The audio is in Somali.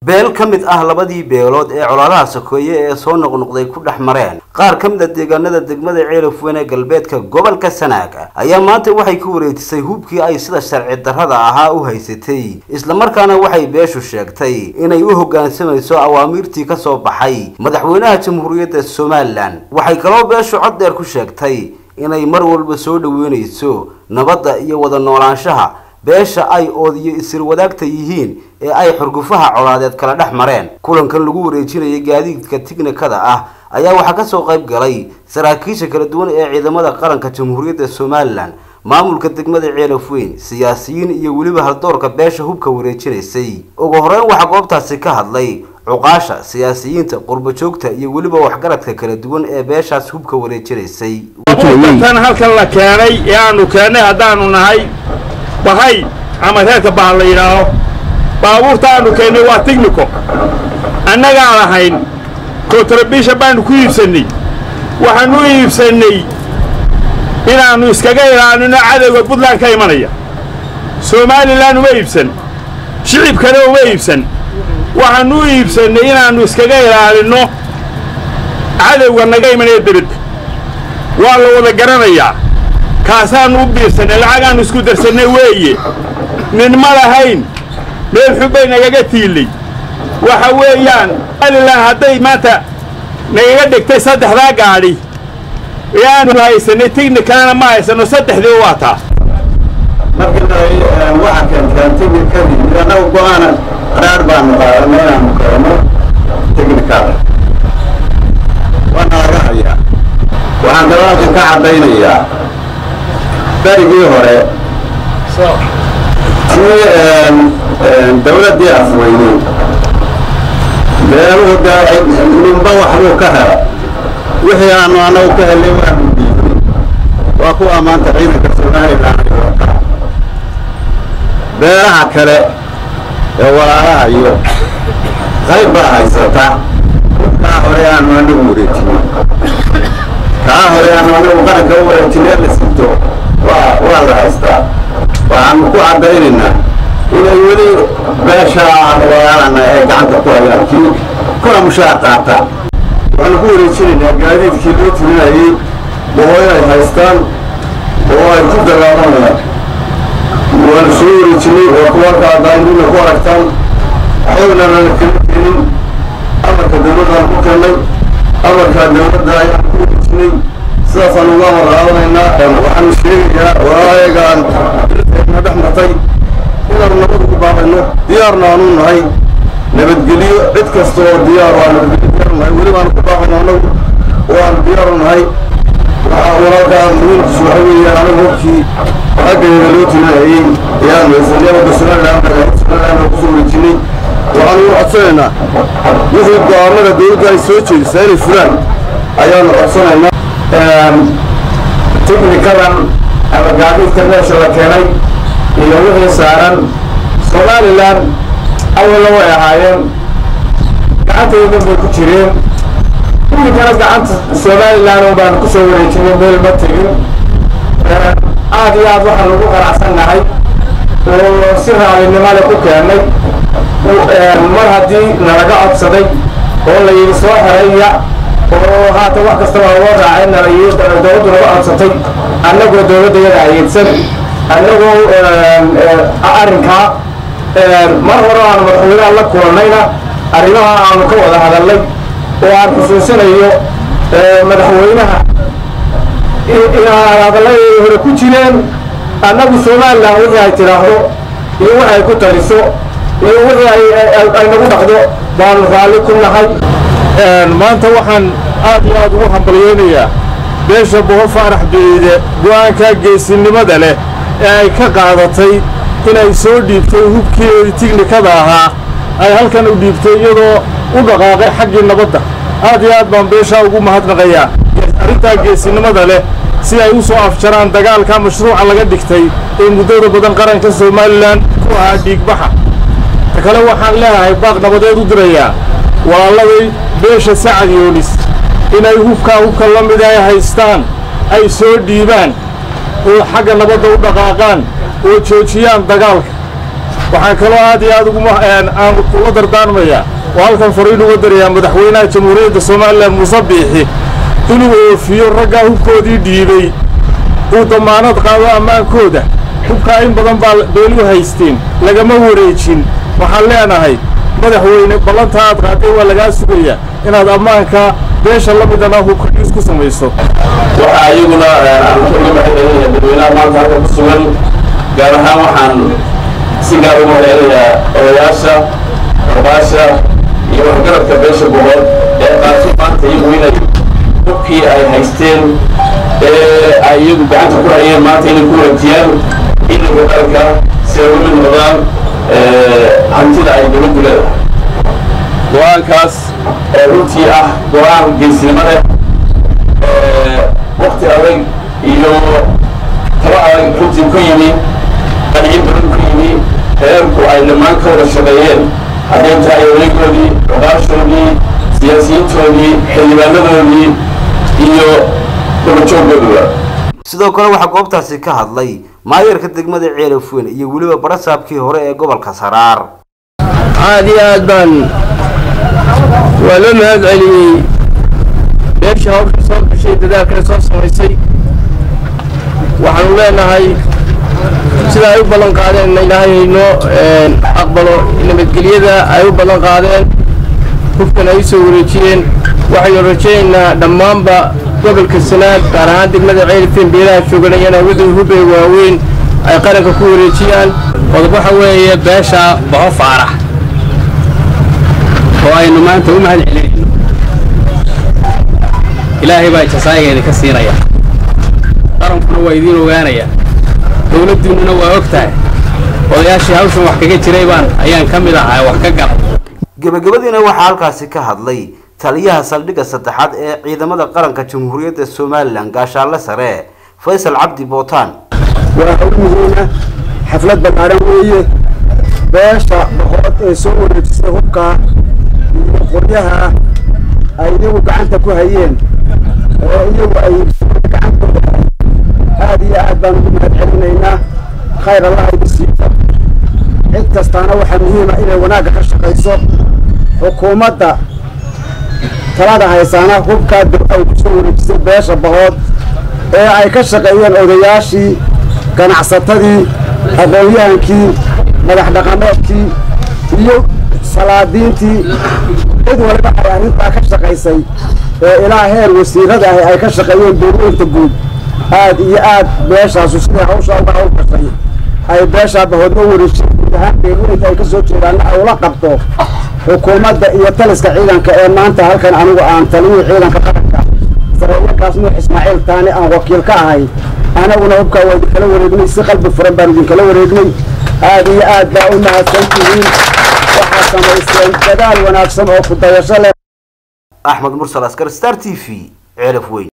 beel ka mid ah labadii beelood ee colaadaha sokeeye ee soo noqnoqday ku dhex mareen qaar ka mid a deegaanada degmada ceelafweyn ee galbeedka gobolka sanaag ayaa maanta waxay ku wareejisay hubkii ay sida sharci darrada ahaa u haysatay islamarkaana waxay beeshu sheegtay inay u hoggaansamayso awaamiirtii ka soo baxay madaxweynaha jamhuuriyadda somalilan waxay kaloo beeshu cod dheer ku sheegtay inay mar walba soo dhaweynayso nabadda iyo wada noolaanshaha beesha ay oodiyo isir wadaagta yihiin ee ay xurgufaha colaadeed kala dhex mareen kulankan lagu wareejinayay gaadiidka tiknikada ah ayaa waxaa kasoo qayb galay saraakiisha kala duwan ee ciidamada qaranka jamhuuriyadda somalilan maamulka degmada ceelafweyn siyaasiyiin iyo weliba haldoorka beesha hubka wareejinaysay ugu horeyn waxaa goobtaasi ka hadlay cuqaasha siyaasiyiinta qurbajoogta iyo weliba waxgaradka kala duwan ee beeshaas hubka wareejinaysay tan halkan la keenay ee aanu keennay haddaanu nahay bahay ama reerka bahal la yidhaaho baabuurta aanu keennay waa tignico annagaan lahayn kontrabisha baanu ku iibsannay waxaanu u iibsannay inaannu iskaga ilaalino cadowga buntland ka imanaya somalilan uma iibsan shicibkana uma iibsan waxaannu u iibsannay inaannu iskaga ilaalinno cadowga naga imanaya debedda waa la wada garanayaa kaasaannu u biirsannay lacagaannu isku darsannay weeye nin ma lahayn meel xun bay nagaga tiillay waxa weeyaan somalilan hadday maanta nagaga dhigtay saddexdaa gaadhi ee aanu haysannay tignikalana ma haysanno saddexdii waa taa marka waxa keentaan tignikadii annagu go-aana qaraar baanu qaadanay inaanu keeno tignikada waana laga hayaa waxaan dalaalkan ka caddaynayaa berigii hore si dawladdii afweyney beeluhu dee ninba waxbuu ka hela wixii aanu annagu ka helay waanu diiday waa ku ammaanta ciidanka somalilan ay wataa beelaha kale ee walaalaha iyo qayb baa haysata kaa hore aanu anagu wareejinay kaa hore aanu anagu qaranka u wareejinay la sito waa waa la haystaa waxaanu ku caddaynaynaa inay weli beesha aan walaalana ee gacanta ku hayaan kii kuna mushaar qaataan waxaanu ku wareejinaynaa gaadiidkii loo tirinayey oo inay haystaan oo ay ku dagaalanayaan waanu soo wareejinay waa kuwa kaadaanina ku aragtaan xoogna lana kala keenin amarka dawladdaan ku keenay amarkaa dawladda ayaan ku wareejinay sidaasaan uga amar qaadanaynaa waxaanu sheegayaa walaayagaan na dhex martay inaanu nabad ugu baaqayno diyaarna aanu nahay nabadgelyo cid kasta oo diyaar waa nabadgelyo diyaar nahay weli baanu ku baaqayno annagu waanu diyaaru nahay waxaa walaalkaa muhiimkiisu waxa weeyaan anagu hobkii xaggeeda loo tirinayay ayaanu haysanay wadda somalilan somalilan kusoo wareejinay waxaanu u codsanaynaa wixii go-aanada dawladda ay soo jeedisaa inay furaan ayaanu codsanaynaa tiknikadan ama gaadiidka meesha la keenay iyo wixii saaran somalilan awalna way ahaayeen gacantaydan bay ku jireen iminkana gacanta somalilan un baanu ku soo wareejinay meel ma tegin aad iyo aad waxaan ugu qanacsannahay oo si raalinimale ku keennay mar haddii nalaga codsaday oo la yidhi soo xeraya oo haatan wax kastaba loo raacay nala yidhi dowladdu naga codsatay annagoo dowladda yada ayeedsan annagoo arrinkaa mar hore aanu madaxweynaha la kulannayna arrimaha aanu ka wada hadalnay oo aan xusuusinayo madaxweynaha inaan hadalladeeda hore ku jireen annagu somalilan wixii ay tidhaahdo iyo wixi ay ku taliso iyo wixii ay nagu dhaqdo baanu raalli ku nahay maanta waxaan aad iyo aad ugu hambalyeynayaa beesha boho faarax duciide go'aankaa geesinimada leh ee ay ka qaadatay inay soo dhiibtay hubkeedii tignikada ahaa ay halkan u dhiibtay iyadoo u dhaqaaqay xaggii nabadda aad iyo aad baan beeshaa ugu mahadnaqayaa arrintaa geesinimada leh si ay u soo afjaraan dagaalka mashruuca laga dhigtay ee muddada badan qaranka somalilan ku ahaa dhiigbaxa ta kale waxaan leeyahay baaq nabadeed u dirayaa walaalladay beesha sacad yoonis inay hubkaa hubka la mid ay haystaan ay soo dhiibaan oo xagga nabadda u dhaqaaqaan oo joojiyaan dagaalka waxaan kaloo aad iyo aad uguma aan kula dardaarmayaa oo halkan fariin uga darayaa madaxweynaha jamhuuriyadda somalilan muuse biixi inuu oofiyo raggaa hubkoodii dhiibay uu damaanad qaado ammaankooda hubkaa in badan baa beelu haysteen lagama wareejin waxaan leenahay madaxweyne ballantaa aad qaaday waa lagaa sugayaa inaad ammaanka beesha la midana hubkadhiis ku samayso waxaa iyaguna aan uga mahadcelinayaa dadweynaha maanta halka ku sugan gaar ahaan waxaan si gaar ugu mahadcelinayaa odayaasha arbaasha iyo waxgaradka beesha boqol ee qaatay maanta iyagu inay hubkii ay haysteen ee ay iyagu gacanta ku hayeen maanta inay ku wareejiyaan ciidanka dalka si ay uga mid noqdaan hantida ay dowladdu leedahay go-aankaas oo runtii ah go-aan geesnimo leh wakti adag iyo talo adag runtii ku yimi qancin badan ku yimi reerku ay dhammaan ka wada shaqeeyeen hadday tahay odagoodii odaashoodii siyaasiyiintoodii xildhibaanadoodii iyo dabajoogooduba sidoo kale waxaa goobtaasi ka hadlay maayarka degmada ceelafweyn iyo weliba barasaabkii hore ee gobolka saraar aad iyo aad baan waa loo mahad celiyey beesha hawsha soo gashay dadaalkana soo samaysay waxaanu leenahay sida ay u ballan qaadeen ilaahay haynoo aqbalo nabadgelyada ay u ballan qaadeen hubkan ay u soo wareejiyeen waxaynu rajaynaynaa dhammaanba gobolka sanaad gaar ahaan degmada ceelifeen beelaha jooganayana wadada hubey waaweyn ay qaranka ku wareejiyaan qodob waxa weeye beesha boho faarax oo aynu maanta u mahad celinayno ilaahay baa jasaayigeeda ka siinaya qarankuna waa idiin ogaanaya dowladdiinnuna waa og tahay odayaashii hawshan wax kaga jiray baan ayaan ka mid ahaa wax ka gala gebagabadiina waxaa halkaasi ka hadlay taliyaha saldhigga saddexaad ee ciidamada qaranka jamhuuriyadda somalilan gaashaanle sare faysal cabdi bootaan waa hawlihiina xaflad ballaaran weeye beesha boqorad ee soo wareejisay hubkaa iyo qoryaha ay iyagu gacanta ku hayeen oo iyagu ay gacantooda aad iyo aad baan ugu mahad celinaynaa khayr allah igu siiyo cid kastaana waxaa muhiima inay wanaagga ka shaqayso xukuumadda talada haysaana hubkaa ay ku soo wareejisay beesha bahood ee ay ka shaqeeyeen odayaashii ganacsatadii aqoon-yahankii madax dhaqameedkii iyo salaadiintii cid waliba ay arrintaa ka shaqaysay ee ilaa heer wasiirada ahi ay ka shaqeeyeen dowlaynta guud aad iyo aad beeshaasu siday hawshaa uga hawl gashay ay beeshaa bahoodma wareejiyeen guud ahaan beelweynta ay ka soo jeedaanna ay ula qabto xukuumadda iyo taliska ciidanka ee maanta halkan anigu aan taliyihii ciidanka qaranka saraa'iilkaas nuux ismaaciil taani aan wakiil ka ahay anaguna hubkaa waa idinkala wareegnay si qalbi furan baan idinkala wareegnay aad iyo aad baa u mahadsan tihiin waxaad samaysteen dadaal wanaagsan oo ku dayasho leh axmed mursal askar star t v ceelaf weyn